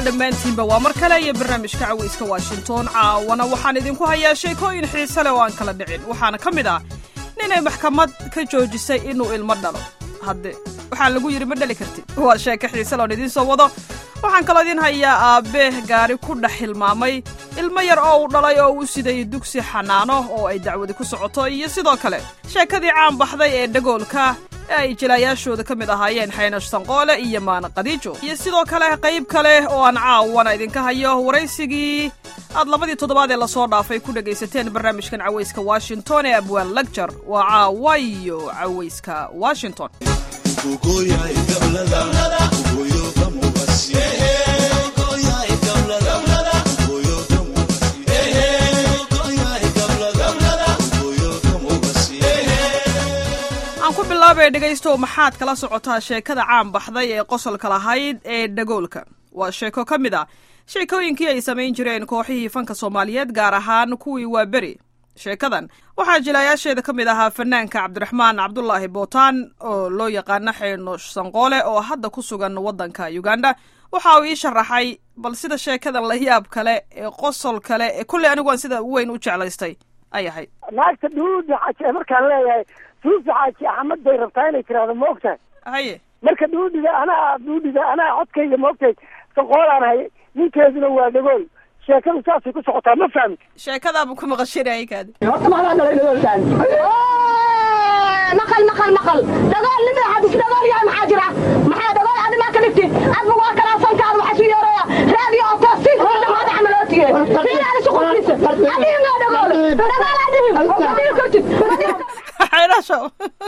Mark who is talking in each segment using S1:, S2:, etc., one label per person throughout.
S1: dhammaantiinba waa mar kale iyo barnaamijka cawayska washington caawana waxaan idinku hayaa sheekooyin xiise leh oo aan kala dhicin waxaana ka mid ah ninay maxkamad ka joojisay inuu ilmo dhalo hadde waxaa lagu yidhi ma dhali kartid waa sheeko xiise loon idiin soo wado waxaan kaloo idiin hayaa aabbe gaari ku dhex hilmaamay ilmo yar oo uu dhalay oo uu siday dugsi xanaano oo ay dacwadi ku socoto iyo sidoo kale sheekadii caan baxday ee dhagoolka ee ay jilaayaashooda ka mid ahaayeen xaynash sanqoole iyo maana qadiijo iyo sidoo kale qayb kale oo aan caawana idinka hayo waraysigii aad labadii toddobaad ee lasoo dhaafay ku dhegaysateen barnaamijkan cawayska washington ee abwaan lagjar waa caawa iyo cawayska washington aan ku bilaabay dhegaystow maxaad kala socotaa sheekada caan baxday ee qosolka lahayd ee dhagoolka waa sheeko ka mid ah sheekooyinkii ay samayn jireen kooxihii fanka soomaaliyeed gaar ahaan kuwii waa beri sheekadan waxaa jilaayaasheeda ka mid ahaa fanaanka cabdiraxmaan cabdulaahi bootaan oo loo yaqaano xeynoosh sanqoole oo hadda ku sugan waddanka uganda waxa uu ii sharaxay bal sida sheekadan la yaab kale ee qosol kale ee kulley anigu aan sida weyn u jeclaystay ay ahayd
S2: naagta dhuudi xaji markaan leeyahay suufi xaaji axmed bay rabtaa inay tiraahdo ma ogtahay
S1: haye
S2: marka dhuudhiga anaa dhuudhiga anaa codkayga ma ogtahay sanqoolaan hay ninkeeduna waa dhagool sheekadu saasay ku socotaa ma fahmi
S1: sheekadaaba ku maqashinayay kaadi
S2: horta maxaa dhalay dhagoolkaan
S3: maqal maqal maqal dhagool nin xadis dhagool yahay maxaa jira maxaa dhagool aad ma kalifti adba waa kala sankaad waxa soo yeeraya raadi oo taasi dhamaad amalootiye fiilaan isku qodisa adiga ma dhagool dhagool adiga adiga kortid
S1: xaynasho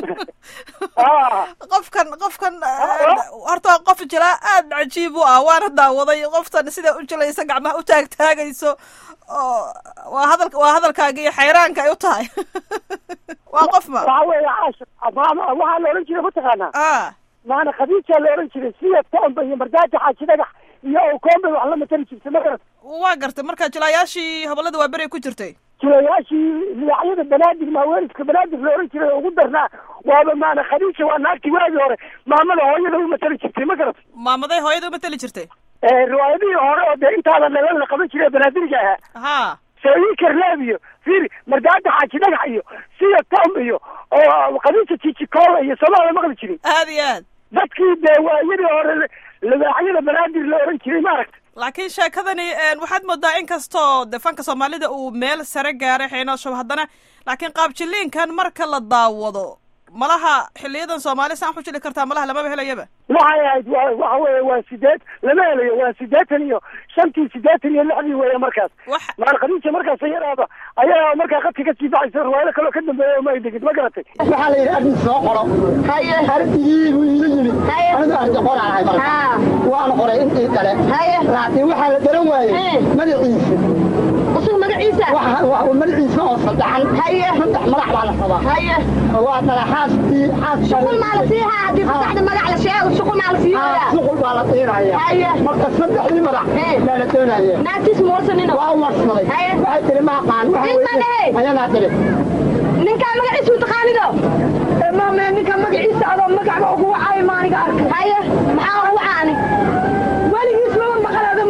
S1: qofkan qofkan horta qof jilaa aad cajiib u ah waana daawaday qoftan sida u jilaysa gacmaha u taagtaagayso oo waa hadal waa hadalkaaga iyo xayraanka ay u tahay waa qof ma
S2: waxa weeye caasha maama waxaa la odhan jiray mataqaanaa
S1: a
S2: maana khadiija la odhan jiray siya toomba iyo mardaaja xaaji dhagax iyo owkoomba wax la matali jirtay ma garat
S1: waa gartay marka jilaayaashii hobolada waa beri ku jirtay
S2: jilayaashii lidacyada banaadig maaweeliska banaadig la odhan jiray oo ugu darnaa waaba maana khadiija waa naagtii waagii hore maamada hooyada u matali jirtay ma garat
S1: maamaday hooyada uma teli jirtay
S2: riwaayadihii hore oo dee intaada nalan la qaban jiray banaadiriga ahaa
S1: ha
S2: sooyi karleeb iyo fiiri mardaada xaaji dhagax iyo siya tom iyo oo khadiija jijikoola iyo somaala maqli jirin
S1: aad iyo aad
S2: dadkii dee waayadii hore libaaxyada banaadir la odhan jiray maaragta
S1: laakiin sheekadani waxaad moodaa in kastoo de fanka soomaalida uu meel sare gaaray xeenooshow haddana laakiin qaabjiliinkan marka la daawado malaha xiliyadan soomaali saan ku jili kartaa malaha lamaba helayaba
S2: waxay ahayd wa waxa weeye waa sideed lama helayo waa sideetan iyo shantii sideetan iyo lixdii weeye markaas
S1: wax
S2: maal khadiija markaas ayadaaba ayaa markaa qadka kasii baxaysa riwaayado kaloo ka dambeeya oo ma ay degid ma garatay
S4: waxaa la yidhi arrin soo qoro
S3: haye
S4: ardigii buu iila yimi
S3: Haye.
S4: anigu ardi qoraan ahay marka
S3: haa
S4: waan qoray intii kale
S3: haye
S4: laakiin waxaa la garan waayey
S3: Eh.
S4: magaciisa
S3: usul magaciisa
S4: waxa waa magaciisa oo saddexan
S3: haye
S4: saddex madax baa la rabaa
S3: haye
S4: waa kala xaaskii
S3: shuqul maa la siihaa haddii saddexda magac la sheego shuqul maa la siiyaa
S4: suqul baa la siinaya
S3: Haye.
S4: marka saddexdii madax
S3: Eh.
S4: baa la doonaya
S3: naagtiis muusanino
S4: waa u warsaday
S3: Haye.
S4: waxay tiri ma aqaan waxa
S3: Nin ma
S4: weeye-
S3: lehe?
S4: ayadaa tiri
S3: ninkaa magaciisa u taqaanido
S4: maame ninka magaciisa adoo magacba ugu wacay maaniga arkay
S3: haye maxaa ugu caani
S4: weligiis lama maqaleedo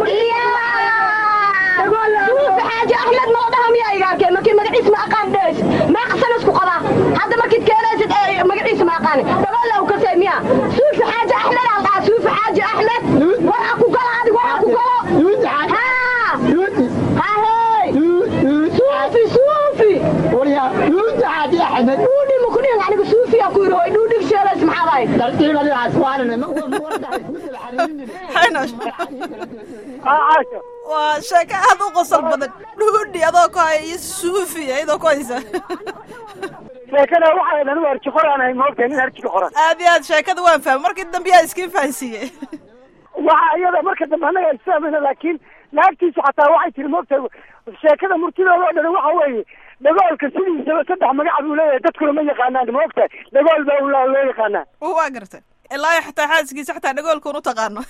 S3: suufi xaaji axmed ma dhaha miyaa iga arkeen markii magaciis ma aqaan dhees meeqsan isku qabaa hadda markid keenaysid ee magaciisa ma aqaani dhabaalla u kasay miya suufi xaaji axmed aan dhaha suufi xaaji axmed waxa ku gala adig waxa ku galo
S4: yuudi xaaji
S3: haa
S4: yuudi
S3: hahey
S4: yuudi
S3: suufi suufi
S4: waryaa yuudi xaaji axmed
S3: dhuudhi ma ku dhihin aniga suufi aa ku yidhi hoy dhuudhig sheelays maxaa dahay
S4: tartiibadiidaas waanan ma wardahay kudala xariirin
S1: xaynoosh
S2: caasha
S1: waa sheeko aad u qosol badan dhuudhi adoo ku haya iyo suufi iyadoo ku haysa
S2: sheekada waxay anigu harji qoraan ahay ma ogtahay nin harjiga qoran
S1: aad iyo aad sheekada waan fahmay markii dambe yaa iskiin fahansiiyey
S2: waxa iyada marka dambe annaga isfahmayna laakiin naagtiisa xataa waxay tiri maogtahay sheekada murtidooda oo dhan waxa weeye dhagoolka sidiisaba saddex magac buu leeyahay dadkuna ma yaqaanaan ma ogtahay dhagool baa ulaa loo yaqaanaa
S1: waa gartay ilaa iyo xataa xaaskiisa xataa dhagoolkuun u taqaano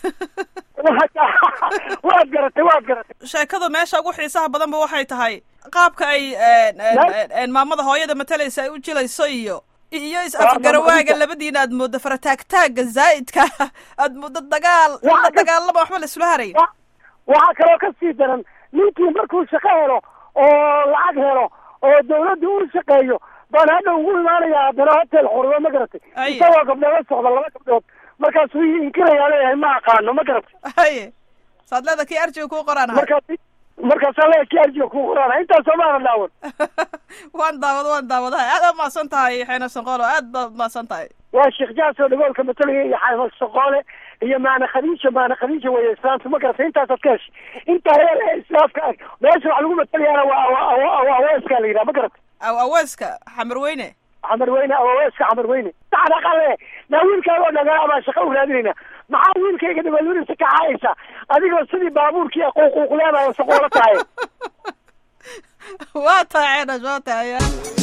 S2: waad garatay waad garatay
S1: sheekadu meesha ugu xiisaha badanba waxay tahay qaabka ay maamada hooyada matalaysa ay u jilayso iyo iyo is afgarawaaga labadiina aad mooddo farataagtaaga zaa'idka aad mooddo dagaal la dagaalama waxba la isula harayo
S2: waxaa kaloo ka sii daran ninkii markuu shaqo helo oo lacag helo oo dawladda u shaqeeyo baan hadha ugu imaanayaa haddana hotel xurdo ma garatay
S1: Aye.
S2: isagoo gabdhola socda laba gabdhood markaasuu ii inkirayaa leeyahay ma aqaano ma garatay
S1: haye saad leeda kii arjiga kuu qoraan ahay
S2: markaas markaasaa leeyahay ki arjiga ku qoraana intaasoo maana dhaawan
S1: waan daawad waan daawadahay aad aad mahadsan tahay xeena sanqoolo aad baad mahadsan tahay
S2: waa sheekh jaasoo dhagoolka matalaya iyo xaafad soqoole iyo maana khadiija maana khadiija weeye islaamta ma garatay intaasaad ka heshay intaa heer ee islaamka ah meesha wax lagu matalayaana waa awa- awa- awa- aweeskaa la yidhaha ma garatay
S1: aw aweeska xamar weyne
S2: xamar weyne awaweeska xamar weyne saxdaqale naa wiilkaaga oo dhagaa baa shaqo u raadinayna maxaa wiilkayga dhabalunisa ka caayaysa adigoo sidii baabuurkii quuquuqleedayo soqoolo tahay
S1: waa tahay xeenash waa tahay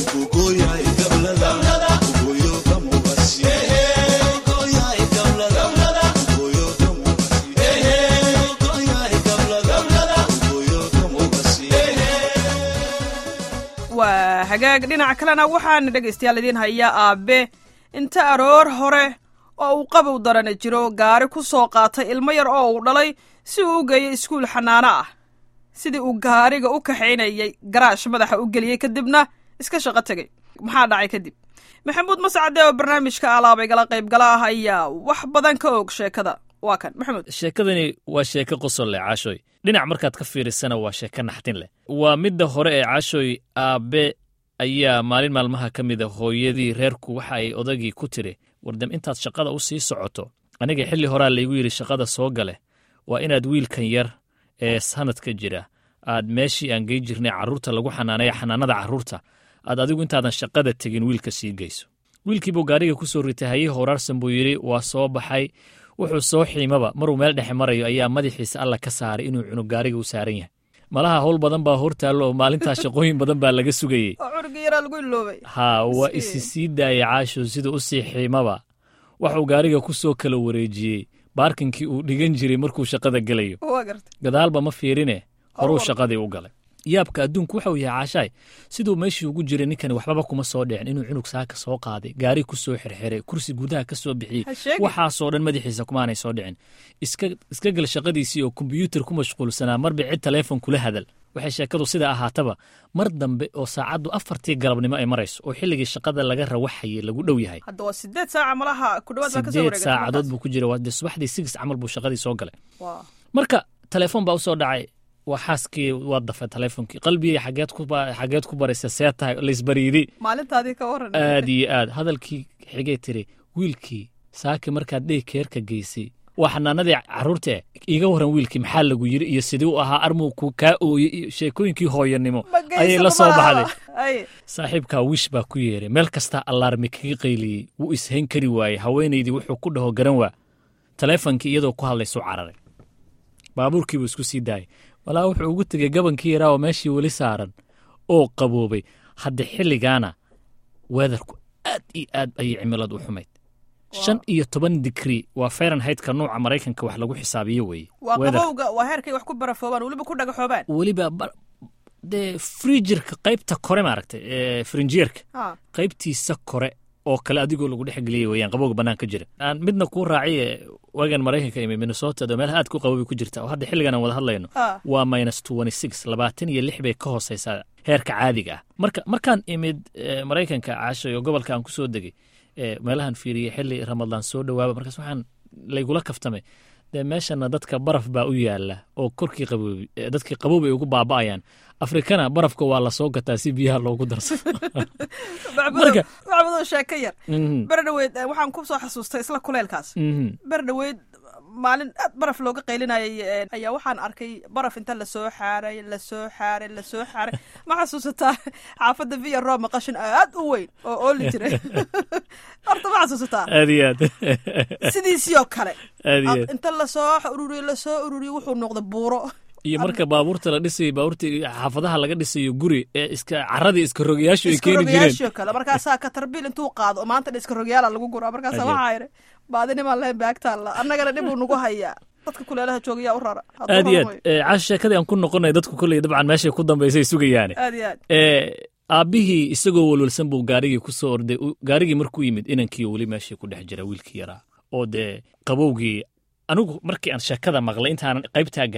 S1: waa hagaag dhinaca kalena waxaana dhegaystayaal idiin hayaa aabe inta aroor hore oo uu qabow darana jiro gaari ku soo qaatay ilmo yar oo uu dhalay si uu u geeyo iskuul xanaano ah sidii uu gaariga u kaxaynayay garaash madaxa u geliyey kadibna iska shaqo tegay maxaa dhacay kadib maxamuud mascade oo barnaamijka alaabay gala qaybgala ah ayaa wax badan ka og sheekada waa kan maxamuud
S5: sheekadani waa sheeko qosol leh caashoy dhinac markaad ka fiirisana waa sheeko naxdin leh waa midda hore ee caashoy aabbe ayaa maalin maalmaha ka mida hooyadii reerku waxa ay odagii ku tiri wardam intaad shaqada u sii socoto aniga xilli horaa laygu yidhi shaqada soo gale waa inaad wiilkan yar ee sanadka jira aad meeshii aan gey jirnay carruurta lagu xanaanaya xanaanada carruurta aad adigu intaadan shaqada tegin wiilka sii geyso wiilkiibuu gaariga ku soo ritay hayih horaarsan buu yidhi waa soo baxay wuxuu soo xiimaba maruu meel dhexe marayo ayaa madaxiisa alla ka saaray inuu cunug gaariga u saaran yahay malaha howl badan baa hortaallo oo maalintaas shaqooyin badan baa laga sugayey
S1: oo curugii yaraa lagu iloobay
S5: haa waa
S1: Si.
S5: isi sii daayay caasho siduu u sii xiimaba waxuu gaariga ku soo kala wareejiyey baarkinkii uu dhigan jiray markuu shaqada gelayo
S1: waa gartay
S5: gadaalba ma fiirine horuu
S1: Horwar.
S5: shaqadii u galay yaabka adduunku waxa uu yahay caashaay siduu meeshii ugu jiray ninkani waxbaba kuma soo dhicin inuu cunug saaka soo qaaday gaari ku soo xirxiray kursi gudaha ka soo bixiyey
S1: Ha sheegin.
S5: waxaasoo dhan madaxiisa kumaanay soo dhicin iska iska gal shaqadiisii oo kombiyuutar ku mashquulsanaa marba cid taleefon kula hadal waxay sheekadu sida ahaataba mar dambe oo saacaddu afartii galabnimo ay marayso oo xilligii shaqada laga rawaxayay lagu dhow yahay
S1: hadda waa sideed saaca malaha ku dhawaad baa ka soo
S5: sideed
S1: wareegay
S5: saacadood buu ku jira waa dee subaxdii sigis camal buu shaqadii soo galay
S1: waa
S5: marka telefoon baa usoo dhacay waa xaaskii waa dafay teleefoonkii qalbigii xageed ku ba- xageed ku baraysa see tahay laysbariidi
S1: maalintaadii ka waran
S5: aad iyo aad hadalkii xigay tiri wiilkii saaki markaad dhey keerka geysay waa xanaanadii carruurta eh iiga waran wiilkii maxaa lagu yiri iyo sidii u ahaa armuu ku kaa ooyey iyo sheekooyinkii hooyanimo
S1: Ma geysan
S5: ayay la soo
S1: malaha.
S5: baxday
S1: Ay,
S5: saaxiibkaa wish baa ku yeeray meel kastaa allaarmi kaga qayliyey wuu ishayn kari waayey haweenaydii wuxuu ku dhaho garan waa taleefonkii iyadoo ku hadlaysu cararay baabuurkiibuu isku sii daayay walaa wuxuu ugu tegey gabankii yaraa oo meeshii weli saaran oo qaboobay hadda xilligaana weedarku aad iyo aad ayay cimiladu u xumayd shan iyo toban digrii waa fahrenheitka nuuca maraykanka wax lagu xisaabiyo weeye
S1: waa
S5: Weather-
S1: qabowga waa heerkay wax ku barafoobaan weliba ku dhagaxoobaan
S5: weliba ba- dee frijirka qaybta kore maaragtay ee frinjeerka
S1: ha
S5: qaybtiisa kore oo kale adigoo lagu dhex geliyay weyaan qabowga bannaan ka jira aan midna kuu raaciye wagan maraykanka imi minnesota oo meelaha aad ku qaboway ku jirta oo hadda xilligan aan wada hadlayno
S1: ha
S5: waa minus twenty six labaatan iyo lix bay ka hooseysaa heerka caadiga ah marka markaan imid eh, maraykanka caashay oo gobolka aan ku soo degay eh, meelahan fiiriyey xilli ramadaan soo dhowaaba markaas waxaan laygula kaftamay dee meeshana dadka baraf baa u yaala oo korkii qaboobi eh, dadkii qabow ay ugu baaba'ayaan afrikana barafka waa lasoo gataa si biyaha loogu darsado
S1: macbudo
S5: Marka-
S1: macbudo sheeko yar
S5: Mhm,
S1: ber dhaweyd eh, waxaan ku soo xasuustay isla kuleylkaas
S5: mhm.
S1: ber dhaweyd maalin aad baraf looga qaylinayay eh, ayaa waxaan arkay baraf inta lasoo xaaray lasoo xaaray lasoo xaaray ma xasuusataa xaafadda via roma qashin aad u weyn oo ooli jiray horta ma xasuusataa
S5: aad iyo aad
S1: sidiisii oo kale
S5: aad iyo aad
S1: inta lasoo ururiyo lasoo ururiyo wuxuu noqday buuro
S5: iyo marka baabuurta la dhisayo baabuurta xaafadaha laga dhisayo guri ee iska caradii iska rogayaashu ay keeni jireen
S1: iskarogayaashoo kale markaasaa katarbiil intuu qaado maanta dha iskarogayaala lagu guraa markaasa
S5: Ajaib.
S1: waxaa yidhi baadinimaan lahayn baagtaalla annagana dhib uu nagu hayaa dadka kuleelaha joogayaa u rara hadduu
S5: aad iyo
S1: raro
S5: aad Eh, caasho sheekadii aan ku noqonay dadku kolley dabcan meeshay ku dambaysay sugayaane
S1: wey. aad iyo aad
S5: Eh, aabbihii isagoo walwalsan buu gaarigii ku soo orday u- gaarigii markuu yimid inankiiyo weli meeshii ku dhex jira wiilkii yaraa oo dee qabowgii anigu markii aan sheekada maqlay intaanan qaybtaa gaarin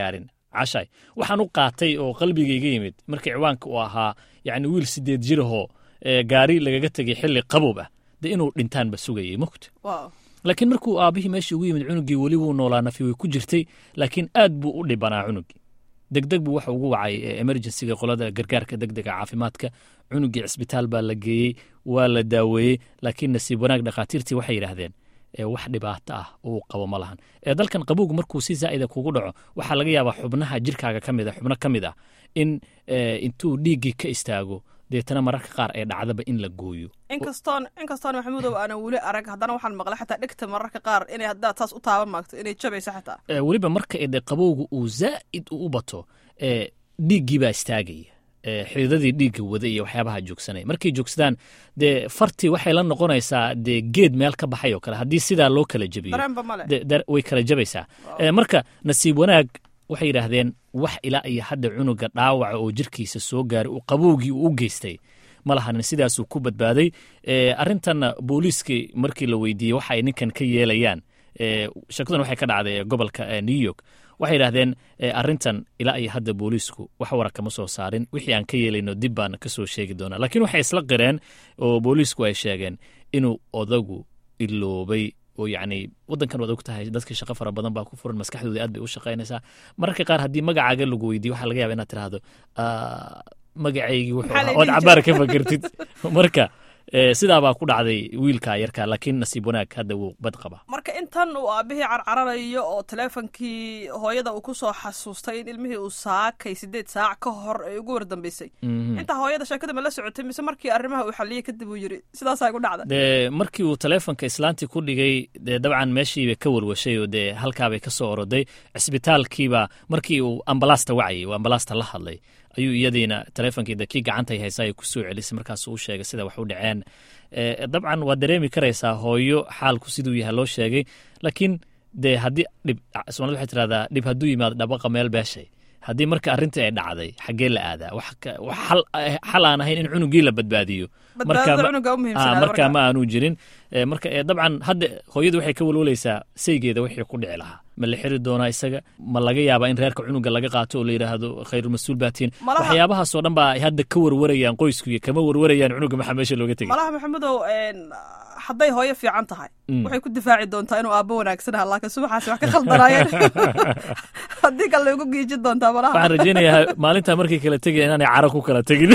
S5: cashay waxaan u qaatay oo qalbigayga yimid markii ciwaanka uu ahaa yacni wiil sideed jirahoo ee gaari lagaga tegay xilli qabob ah dee inuu dhintaanba sugayay mogta
S1: Wow.
S5: laakiin markuu aabbihii meeshii ugu yimid cunugii weli wuu noolaa nafi way ku jirtay laakiin aad buu u dhibanaa cunugii degdeg buu waxa ugu wacay eh, emergencyga qolada gargaarka degdega caafimaadka cunugii cisbitaal baa la geeyey waa la daaweeyey laakiin nasiib wanaag dhakhaatiirtii waxay yidhaahdeen ee wax dhibaato ah uu qabo ma lahan ee dalkan qabowgu markuu si zaa'ida kugu dhaco waxaa laga yaabaa xubnaha jirkaaga ka mid a xubno ka mid ah in eh, intuu dhiiggii ka istaago deetana mararka qaar ee dhacdaba in la gooyo
S1: inkastoon inkastoon maxamuudow aanan weli arag haddana waxaan maqlay xataa dhegta mararka qaar inay haddaad saas u taaban maagto inay jabaysa xataa
S5: Eh, weliba marka ee dee qabowga uu zaa'id u u bato ee dhiiggii baa istaagaya ee xididadii dhiigga wada iyo waxyaabaha joogsanaya markay joogsadaan dee fartii waxay la noqonaysaa dee geed meel ka baxay oo kale haddii sidaa loo kala jebiyo
S1: dareenba male
S5: de- dar- way kala jabaysaa Eh, marka nasiib wanaag waxay yidhaahdeen wax ilaa iyo hadda cunuga dhaawaca oo jirkiisa soo gaaray uu qabowgii uu u geystay ma lahanin sidaasuu ku badbaaday Eh, arrintanna booliiskii markii la weydiiyey waxa ay ninkan ka yeelayaan eh, shakadan waxay ka dhacday eh, gobolka eh, new york waxay yidhaahdeen eh, arrintan ilaa iyo hadda booliisku wax wara kama soo saarin wixii aan ka yeelayno dib baan ka soo sheegi doonaa laakiin waxay isla qireen oo booliisku ay sheegeen inuu odagu iloobay oo yacni waddankan waad og tahay dadka shaqo fara badan baa ku furan maskaxdooda aad bay u shaqaynaysaa mararka qaar haddii magacaaga lagu weydiiyo waxaa laga yaaba inaad tiraahdo "Ah, magacaygii wuxuu
S1: Maxaa la
S5: ahaa ood
S1: dhihi
S5: cabaar ka fakertid marka eh, sidaabaa ku dhacday wiilka yarka laakiin nasiib wanaag hadda wuu bad qabaa
S1: marka intan uu aabihii carcararayo oo teleefonkii hooyada uu ku soo xasuustay in ilmihii uu saakay sideed saac ka hor ay ugu wardambeysay intaa hooyada sheekada ma la socotay mise markii arrimaha uu xaliyey kadib uu yidhi sidaasaa igu dhacda
S5: dee markii uu taleefonka islaantii ku dhigay dee dabcan meeshiibay ka walwashay oo dee halkaabay ka soo oroday cisbitaalkiiba markii uu ambalaasta wacayay uu ambalaasta la hadlay ayuu iyadiina taleefonkii de kii gacantay haysaa ay ku soo celisay markaasuu u sheegay sida wax u dhaceen Eh, dabcan waad dareemi karaysaa hooyo xaalku siduu yahay loo sheegay laakiin dee haddii dhib somalida waxay tirahdaa dhib hadduu yimaado dhabaqa meel beeshay haddii marka arrintii ay dhacday xaggee la aadaa wax ka- wax xal xal aan ahayn in cunugii la badbaadiyo
S1: badbaadada
S5: ma-
S1: cunuga u
S5: Ah,
S1: muhiimsanaada
S5: marka
S1: marka.
S5: ma aanu jirin Eh, marka eh, dabcan hadda hooyadu waxay ka walwalaysaa saygeeda wixii ku dhici lahaa ma la xiri doonaa isaga ma laga yaabaa in reerka cunuga laga qaato oo la yidhaahdo khayrulmas-uul baatiin
S1: Malaha-
S5: waxyaabahaasoo dhan baa ay hadda ka warwarayaan qoysku iyo kama warwarayaan cunuga maxaa meesha looga tegay
S1: malaha maxamudow een, hadday hooyo fiican tahay
S5: Mm.
S1: waxay ku difaaci doontaa inuu aabbo wanaagsan aha laakiin subaxaasi wax ka khaldanaayeen haddii kale ugu giijin doontaa malaha
S5: waxaan rajaynayaa maalintaa markay kala tegaya inaanay caro ku kala tegin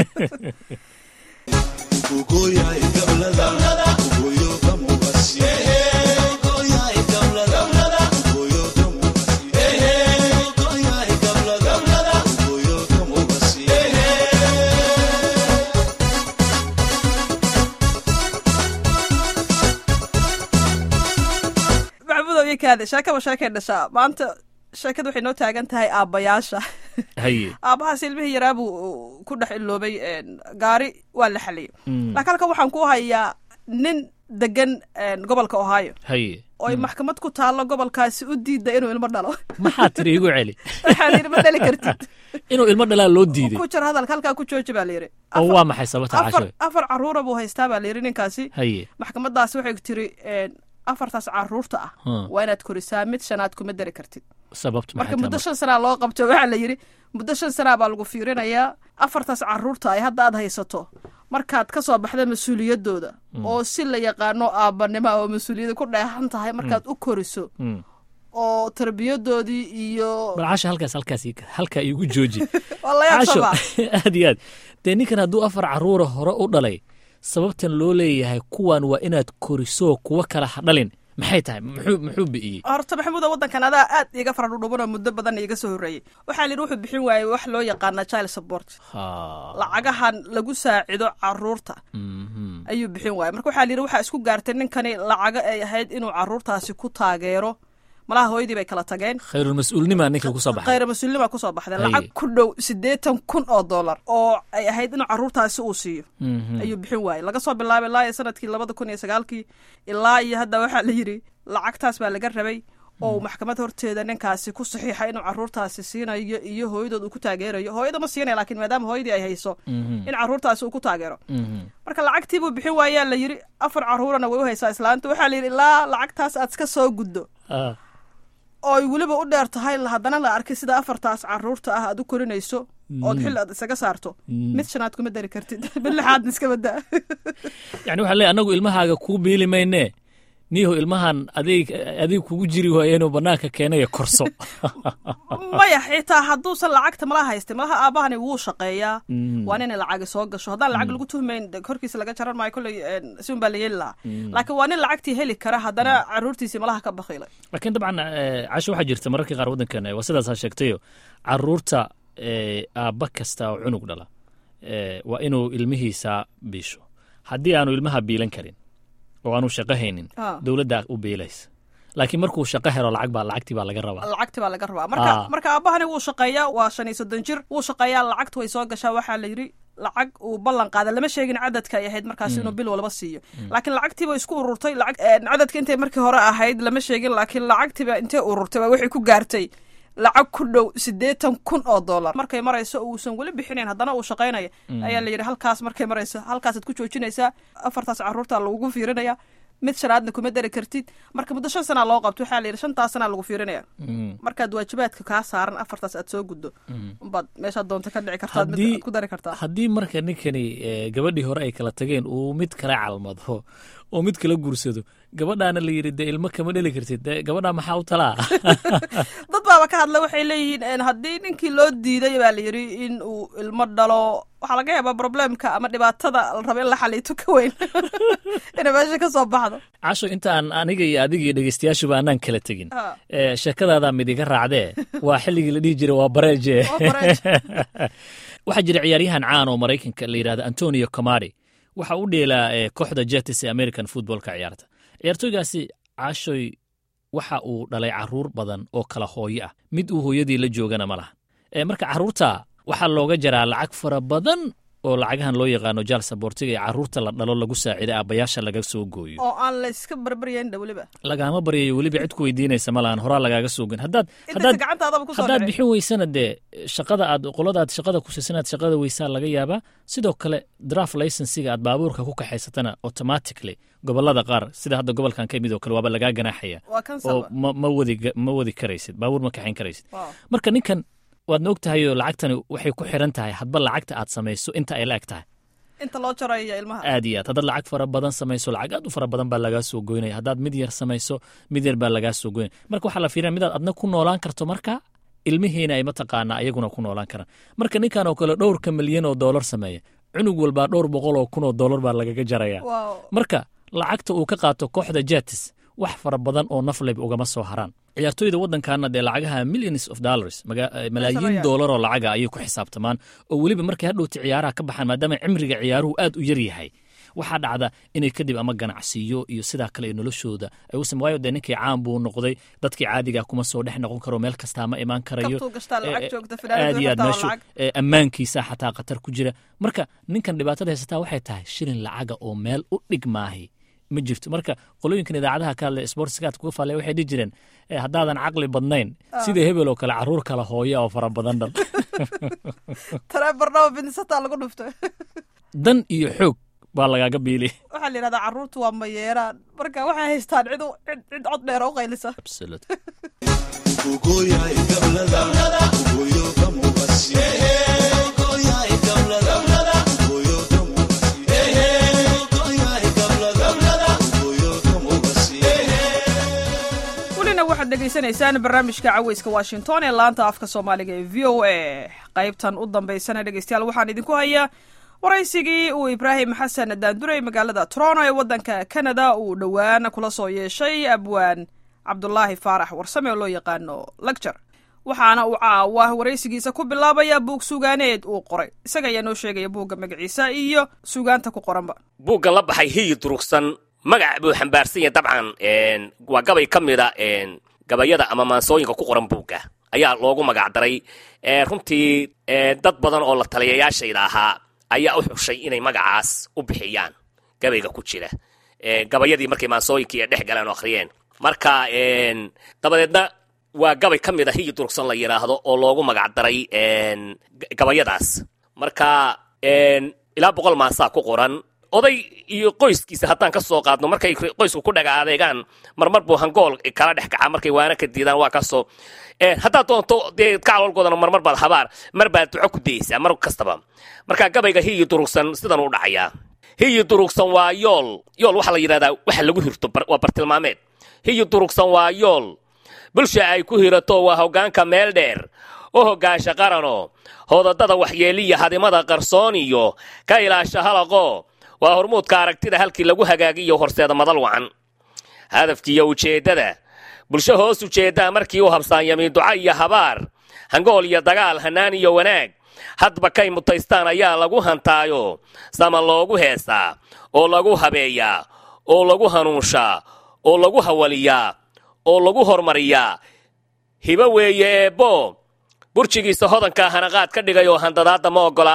S1: maxamudow iyo kaade sheekaba sheekay dhashaa maanta sheekada waxay noo taagan tahay aabbayaasha
S5: haye
S1: aabbahaas ilmihii yaraa buu ku dhex iloobay een, gaari waa la xaliyey laakiin halkan waxaan ku hayaa nin degan een, gobolka ohio
S5: haye
S1: oo ay maxkamad ku taallo gobolkaasi u diida inuu ilmo dhalo
S5: maxaa tiri igu celi
S1: waxaa la yidhi ma dhali kartid
S5: inuu ilmo dhalaa loo diiday
S1: ku jir hadalka halkaa ku jooji baa la yidhi
S5: oo waa maxay sababta
S1: afar
S5: casho
S1: afar caruura buu haystaa baa la yidhi ninkaasi
S5: haye
S1: maxkamadaasi waxay tiri een, afartaas caruurta ah
S5: Hmm.
S1: waa inaad korisaa mid shanaad kuma dari kartid
S5: sababtu
S1: marka
S5: maxay
S1: muddo
S5: tahay
S1: shan sanaa loo qabto waxaa la yidhi muddo shan sanaa baa lagu fiirinayaa afartaas caruurta ay hadda aad haysato markaad ka soo baxda mas-uuliyaddooda oo si la yaqaano aabbanimo oo mas-uuliyadda ku dheehan tahay markaad u koriso
S5: Mm.
S1: oo tarbiyadoodii iyo
S5: bal casho halkaas halkaas ii- halkaa iigu jooji
S1: waa la
S5: casho
S1: yaabsabaa
S5: aad iyo aad dee ninkan hadduu afar caruura hore u dhalay sababtan loo leeyahay kuwan waa inaad koriso kuwa kale ha dhalin maxay tahay muxuu muxuu bi'iyey
S1: horta maxamuuda waddankan adaa aad iiga fara dhudhuban oo muddo badan iiga soo horreeyey waxaa la yidhi wuxuu bixin waayey wax loo yaqaana child support
S5: Ha.
S1: lacagahan lagu saacido caruurta
S5: Mhm.
S1: ayuu bixin waayey marka waxaa la yidhi waxaa isku gaartay ninkani lacago ay ahayd inuu caruurtaasi ku taageero malaha hooyadii bay kala tageen
S5: khayrulmas-uulnimaa ninka kusoo baxay
S1: khayra mas-uulnima kusoo baxdeen
S5: Haye.
S1: lacag ku dhow siddeetan kun oo dollar oo ay ahayd inuu caruurtaasi uu siiyo
S5: Mhm.
S1: ayuu bixin waayey laga soo bilaabay ilaa iyo sanadkii labada kun iyo sagaalkii ilaa iyo hadda waxaa la yidhi lacagtaas baa laga rabay oo uu maxkamad horteeda ninkaasi ku saxiixa inuu caruurtaasi siinayo iyo hooyadood uu ku taageerayo hooyada ma siinaya laakiin maadaama hooyadii ay hayso
S5: Mhm.
S1: in caruurtaasi uu ku taageero
S5: Mhm.
S1: marka lacagtii buu bixin waayaa la yidhi afar caruurana way u haysaa islaanta waxaa la yidhi ilaa lacagtaas aad iska soo guddo
S5: Ah.
S1: oo ay weliba u dheer tahay haddana la arkay sida afartaas caruurta ah aad u korinayso ood xil aad isaga saarto mid shanaad kuma dari kartid mid lixaadna iska badaa
S5: yani waxaa leeyahy anagu ilmahaaga kuu biili maynee niyahu ilmahan adig adig kugu jiri waayo inuu banaanka keenayo korso
S1: maya xitaa hadduusan lacagta mala haystay malaha aabahani wuu shaqeeyaa waa inay lacagi soo gasho haddaan lacag lagu tuhmayn de korkiisa laga jaran maayo kolley si un baa la yeeli lahaa laakiin waa nin lacagtii heli kara haddana caruurtiisii malaha ka bakiilay
S5: laakiin dabcan eh, casho waxaa jirta mararka qaar waddankan eh, waa sidaasaa sheegtayo caruurta eh, aabba kasta oo cunug dhala eh, waa inuu ilmihiisa biisho haddii aanu ilmaha biilan karin oo aanu shaqo haynin
S1: Ah.
S5: dowladda u biilaysa laakiin markuu shaqo helo lacag baa lacagtii baa laga rabaa
S1: lacagti baa laga rabaa marka
S5: Ah.
S1: marka aabahani wuu shaqeeyaa waa shan iyo soddon jir wuu shaqeeyaa lacagtu way soo gashaa waxaa la yidhi lacag uu ballan qaada lama sheegin cadadka ay ahayd markaas inuu bil walba siiyo laakiin lacagtiiba isku ururtay lacag eh, cadadka intay markii hore ahayd lama sheegin laakiin lacagtiba intay ururtay baa waxay ku gaartay lacag ku dhow siddeetan kun oo dollar markay marayso uusan weli bixinayn haddana uu shaqaynaya ayaa la yidhi halkaas markay marayso halkaasaad ku joojinaysaa afartaas caruurta lagugu fiirinaya mid shanaadna kuma dari kartid marka muddo shan sanaa loo qabto waxaa la yidhi shantaas sanaa lagu fiirinaya markaad waajibaadka kaa saaran afartaas aad soo guddo umbaad meeshaad doonta ka dhici kartaad mid
S5: Haddii-
S1: aad ku dari kartaa
S5: haddii marka ninkani eh, gabadhii hore ay kala tageen uu mid kala calmado oo mid kala guursado gabadhaana la yidhi dee ilmo kama dheli kartid dee gabadhaa maxaa u talaa
S1: dad baaba ka hadla waxay leeyihiin en, haddii ninkii loo diiday baa la yidhi in uu ilmo dhalo waxaa laga yaabaa problemka ama dhibaatada la raba in la xaliito ka weyn inay meesha ka soo baxdo
S5: casho intaan aniga iyo adiga iyo dhegeystayaashuba anaan kala tegin
S1: Ah.
S5: Eh, sheekadaadaa mid iga raacdee waa xilligii la dhihi jiray waa bareeje
S1: Waa bareeje.
S5: waxaa jira ciyaaryahan caan oo maraykanka la yidhahda antonio comari waxa u dheelaa eh, kooxda jetis ee american footballka ciyaarta ciyaartooygaasi cashoy waxa uu dhalay caruur badan oo kala hooyo ah mid uu hooyadii la joogana ma laha Eh, marka caruurta waxaa looga jaraa lacag fara badan oo lacagahan loo yaqaano jaal saboortiga ee caruurta la dhalo lagu saacido aabbayaasha laga soo gooyo
S1: oo aan la iska barbaryayn dha weliba
S5: lagaama baryayo weliba cid ku weydiinaysa ma lahan horaa lagaaga soogan haddaad
S1: intaysa
S5: haddaad
S1: gacantaadaba kusoo
S5: haddaad
S1: dhicin
S5: bixin weysana dee shaqada aad qoladaad shaqada ku siisanaad shaqada weysaa laga yaabaa sidoo kale draft licensiga aad baabuurka ku kaxaysatana automatically gobolada qaar sida hadda gobolkan ka mid oo kale waaba lagaa ganaaxaya
S1: waa kan
S5: oo
S1: saba
S5: ma, ma wadi ma wadi karaysid baabuur ma kaxayn karaysid
S1: Wow.
S5: marka ninkan waadna og tahay oo lacagtani waxay ku xiran tahay hadba lacagta aad samayso inta ay la eg tahay
S1: inta loo jarayo ilmaha
S5: aad iyo aad haddaad lacag fara badan samayso lacag aad u fara badan baa lagaa soo goynaya haddaad mid yar samayso mid yar baa lagaa soo goynaya marka waxaa la fiirinaya midaad adna ku noolaan karto marka ilmihiina ay mataqaanaa ayaguna ku noolaan karaan marka ninkan oo kale dhowrka milyan oo doolar sameeya cunug walbaa dhowr boqol oo kun oo doolar baa lagaga jaraya
S1: wow
S5: marka lacagta uu ka qaato kooxda jetis wax fara badan oo nafleb ugama soo haraan ciyaartooyda waddankaana dee lacagaha millions of dollars maga- eh, malaayiin
S1: Sameeyaan.
S5: doolar oo lacaga ayay ku xisaabtamaan oo weliba markay hadhowta ciyaaraha ka baxaan maadaama cimriga ciyaaruhu aad u yar yahay waxaa dhacda inay kadib ama ganacsiyo iyo sidaa kale ee noloshooda ay u sam waayo dee ninkii caan buu noqday dadkii caadiga kuma soo dhex noqon karo meel kastaa ma imaan karayo
S1: kabtuu gashtaa lacag
S5: Eh,
S1: joogta
S5: aad iyo aad
S1: finaanada
S5: meeshu
S1: lacag
S5: eh, ammaankiisa xataa khatar ku jira marka ninkan dhibaatada haysataa waxay tahay shilin lacaga oo meel u dhig maahi ma jirto marka qolooyinkan idaacadaha ka hadla sportskaad kuga faale waxay dhihi jireen eh, haddaadan caqli badnayn sida hebel oo kale caruur kala hooya oo fara badan dhal
S1: tareebarnaba binsataa lagu dhuftay
S5: dan iyo xoog baa lagaaga biili
S1: waxaa la yidhahdaa carruurtu waa mayeeraan marka waxay haystaan cid u- cid cid cod dheer oo u qaylisa welina waxaad dhegaysanaysaan barnaamijka caweyska washington ee laanta afka soomaaliga ee v o a qaybtan u dambaysana dhegeystayaal waxaan idinku hayaa waraysigii uu ibraahim xasan daanduray magaalada toronto ee waddanka canada uu dhowaan kula soo yeeshay abwaan cabdulaahi faarax warsame oo loo yaqaano lagjar waxaana uu caawa waraysigiisa ku bilaabaya buug sugaaneed uu qoray isaga ayaa noo sheegaya buugga magaciisa iyo sugaanta ku qoranba
S6: buuggan la baxay hiyi durugsan magac buu xambaarsan yahay dabcan een, waa gabay ka mida een, gabayada ama maansooyinka ku qoran buugga ayaa loogu magac daray Ee, runtii ee, dad badan oo la taliyayaashayda ahaa ayaa u xushay inay magacaas u bixiyaan gabayga ku jira Ee, gabayadii markay maansooyinkii ay dhex galeen oo akhriyeen marka een, dabadeedna waa gabay ka mid a hiyi durugsan la yidhaahdo oo loogu magac daray een, g- gabayadaas marka een, ilaa boqol maasaa ku qoran oday iyo qoyskiisa haddaan ka soo qaadno markay qoysku ku dhaga adeegaan marmar buu hangool kala dhex kaca markay waana ka diidaan waa kasoo haddaad doonto dee kacloolgoodana marmar baad habaar mar baad duco ku dayeysaa mar kastaba marka gabayga hiyi durugsan sidan u dhacayaa hiyi durugsan waa yool yool waxaa la yidhahdaa waxa lagu hirto waa bartilmaameed hiyi durugsan waa yool bulsha ay ku hirato waa hoggaanka meel dheer u hoggaasha qarano hoodadada waxyeeliya hadimada qarsoon iyo ka ilaasha halaqo waa hormuudka aragtida halkii lagu hagaagiyo horseeda madal wacan hadafkiiyo ujeeddada bulsho hoos ujeeddaa markii u habsaanyami duca iyo habaar hangool iyo dagaal hannaan iyo wanaag hadba kay mutaystaan ayaa lagu hantaayo sama loogu heesaa oo lagu habeeyaa oo lagu hanuunshaa oo lagu hawaliyaa oo lagu hormariyaa hibo weeye eebbo burjigiisa hodanka hanaqaad ka dhigay oo handadaadda ma oggola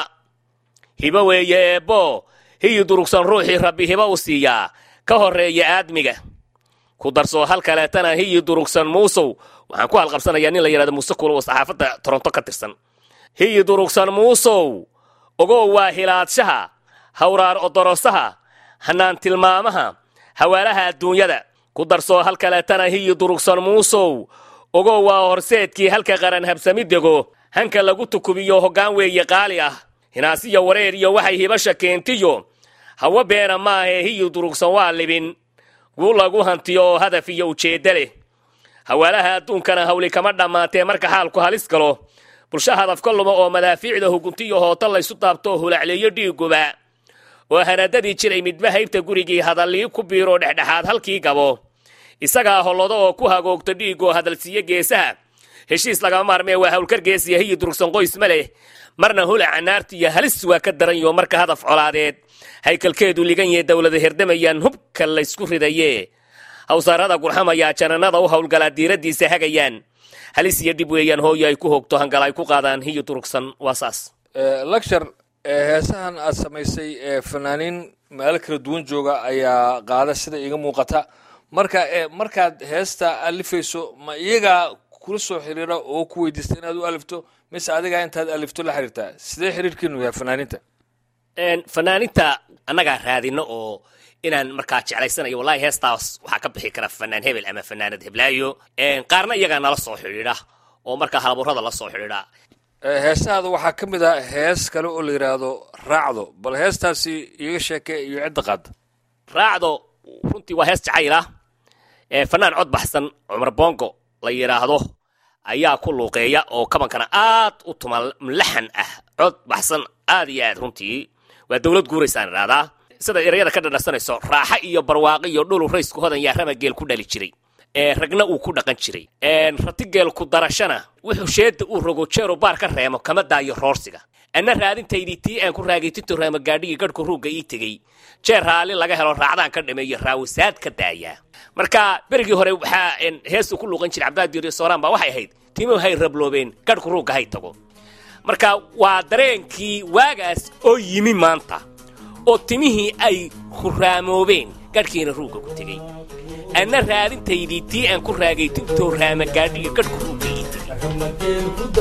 S6: hibo weeye eebbo hiyi durugsan ruuxii rabbi hibo u siiyaa ka horreeya aadmiga ku darsoo hal kaleetana hiyi durugsan muusow waxaan ku halqabsanayaa nin la yidhahdo muuse kulo oo saxaafadda toronto ka tirsan hiyi durugsan muusow ogow waa hilaadshaha hawraar odorosaha hannaan tilmaamaha hawaalaha adduunyada ku darsoo hal kaleetana hiyi durugsan muusow ogow waa horseedkii halka qaran habsami dego hanka lagu tukubiyo hoggaan weeye qaali ah hinaasiyo wareer iyo waxay hibasha keentiyo hawo beena maahae hiyi durugsan waa libin guu lagu hantiyo oo hadaf iyo ujeedda leh hawaalaha adduunkana hawli kama dhammaatee marka xaalku halis galo bulsho hadafka luma oo madaafiicda huguntiyo hoota laysu taabto hulacleeyo dhiiguba oo hanadadii jiray midba haybta gurigii hadallii ku biiroo dhexdhexaad halkii gabo isagaa hollodo oo ku hagoogto dhiigoo hadalsiiyo geesaha heshiis lagama maarmee waa hawlkar geesiya hiyi durugsan qoys ma leh marna hulaca naarta iyo halis waa ka daranyo marka hadaf colaadeed haykalkeedu ligan yee dowlada herdamayaan hubka laysku ridaye hawsaarada gurxamayaa jananada u howlgalaa diiraddiisa hagayaan halis iyo dhib weeyaan hooyo ay ku hoogto hangal ay ku qaadaan hiyi durugsan waa saas
S7: lecture heesahan aad samaysay ee fanaaniin meelo kala duwan jooga ayaa qaada sida iiga muuqata marka markaad heesta alifayso ma iyagaa kula soo xiriira oo ku weydiista inaad u alifto mise adigaa intaad alifto la xiriirtaa sidee xiriirkiinu yahay fanaaniinta
S6: fanaaninta annagaa raadino oo inaan markaa jeclaysanayo wallahi heestaas waxaa ka bixi kara fanaan hebel ama fanaanad heblaayo qaarna iyagaa nala soo xidhiidha oo markaa halaburada la soo xidhiidha
S7: heesahaada waxaa ka mid ah hees kale oo la yidhaahdo raacdo bal heestaasi iyaga sheeke iyo cidda qaada
S6: raacdo runtii waa hees jacayl ah fanaan cod baxsan cumar bongo la yidhaahdo ayaa ku luuqeeya oo kabankana aad u tuma laxan ah cod baxsan aad iyo aad runtii waa dowlad guuraysaan idhahdaa sida erayada ka dhadhasanayso raaxa iyo barwaaqo iyo dhulu raysku hodan yaa rama geel ku dhali jiray ragna uu ku dhaqan jiray ratigeel ku darashana wuxuu sheeda uu rogo jeero baar ka reemo kama daayo roorsiga anna raadintaydii tii aan ku raagaytinto raama gaadhigii gadhku ruugga ii tegey jeer raalli laga helo raacdaan ka dhameeyo raawisaad ka daayaa marka berigii hore waxaa heestu ku luuqan jiray cabdaadiir iyo sooraan baa waxay ahayd timuhu hay rabloobeen gadhku ruugga hay tago marka waa dareenkii waagaas oo yimi maanta oo timihii ay huraamoobeen gadhkiina ruugga ku tegey anna raadintaydii tii aan ku raagay tintoo raama gaadhiga gadhku ruugga ii tegey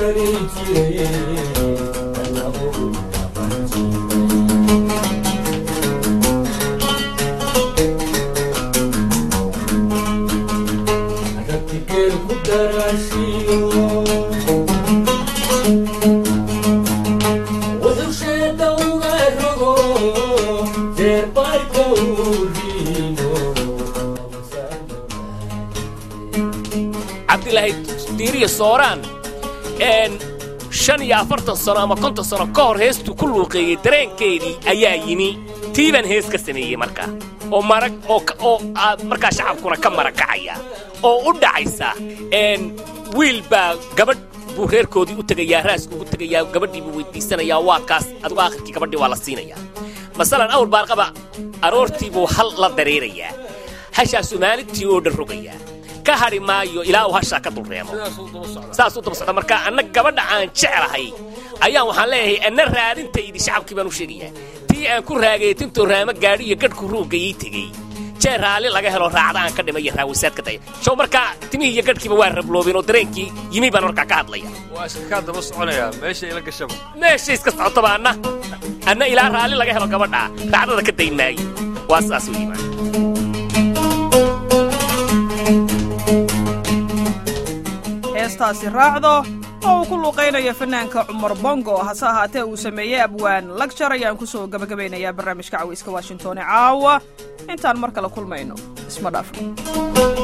S6: cabdilaahi diiriya sooraan shan iyo afartan sano ama konton sano ka hor heestuu ku luuqeeyey dareenkeedii ayaa yimi tii baan hees ka sameeyey markaa oo marag oo markaa shacabkuna ka marakacaya oo u dhacaysa wiil baa gabadh buu reerkoodii u tegayaa raasku ugu tegayaa gabadhii buu weydiisanayaa waadkaas adigu aakhirkii gabadhii waa la siinayaa masalan awr baarqaba aroortii buu hal la dareerayaa hashaasuu maalintii oo dhan rogayaa ka hadhi maayo ilaa uu hashaa ka dulreemo saasuu daba socda marka anna gabadha aan jeclahay ayaan waxaan leeyahay anna raadintaydii shacabkii baan u sheegayaa tii aan ku raagay tintoo raamo gaadhi iyo gadhku ruugga ii tegey jeer raalli laga helo raacda aan ka dhimay iyo raawisaad ka daya show markaa timihii iyo gadhkiiba waa rabloobeen oo dareenkii yimi baan markaa ka hadlaya
S7: waa iska kaa daba soconayaa meesha ila gashaba
S6: meesha iska socotaba anna anna ilaa raalli laga helo gabadha raacdada ka dayn maayo waa saas u yimaan
S1: heestaasi raacdo oo uu ku luuqaynayo fanaanka cumar bongo hase ahaatee uu sameeyey abwaan lagjar ayaan ku soo gabagabaynayaa barnaamijka cawayska washington ee caawa intaan mar kale kulmayno isma dhaafno